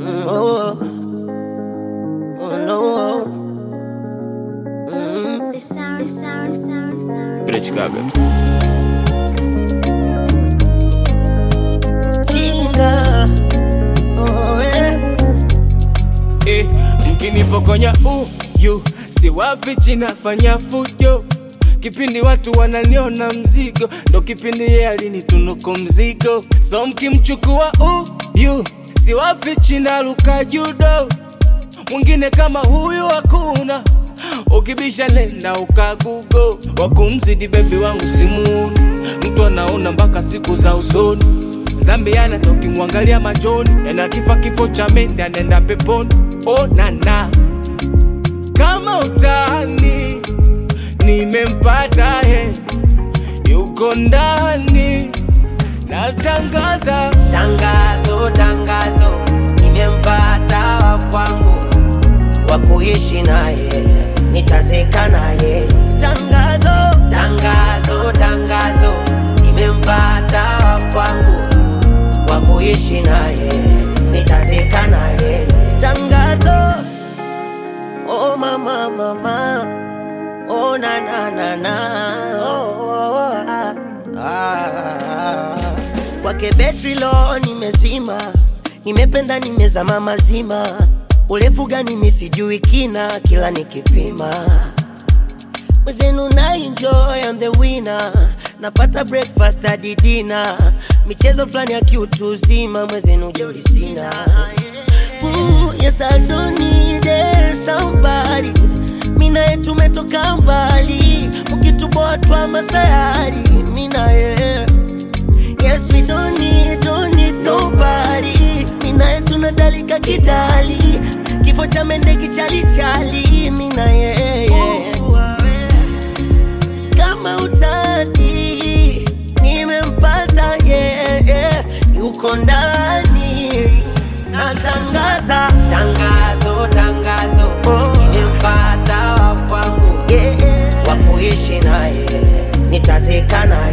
Mm, oh, oh no. Mm. The sound, the sound, the sound, the sound. Vile Chicago. Chinga. Oh, eh. Eh, mkinipokonya uyu siwafichi nafanya fujo kipindi watu wananiona mzigo ndo kipindi ye alinitunuku mzigo so mkimchukua uyu siwafichi naluka judo mwingine kama huyu hakuna ukibisha nenda ukagugo wakumzidi bebi wangu simuuni mtu anaona mpaka siku za usoni zambiana tokimwangalia machoni ena kifa kifo cha mende anaenda peponi onana kama utani nimempata he yuko ndani natangaza Tangazo, tangazo, nimempata wa kwangu wa kuishi naye, nitazeka naye. Tangazo, tangazo, tangazo, nimempata wa kwangu wa kuishi naye, nitazeka naye. Tangazo, oh mama, mama, oh na na na na, oh, oh, oh, ah, ah. Kwake betri lo nimezima, nimependa nimezama mazima, urefu gani mi sijui kina, kila nikipima mwezenu na enjoy I'm the winner, napata breakfast hadi dinner, michezo fulani ya kiutu uzima, mwezenu jeuri sina. Ooh, yes I don't need it, somebody Mina tumetoka mbali, mkituboa twa masayari, mina yeah. Yes, we don't need, don't need nobody. Minaye tunadalika kidali, kifo cha mende kichalichali. Mina yeah, yeah. Kama utani nimempata yeah, yeah. Yuko ndani natangaza tangazo, tangazo nimempata wa kwangu yeah. wa kuishi naye nitazeka naye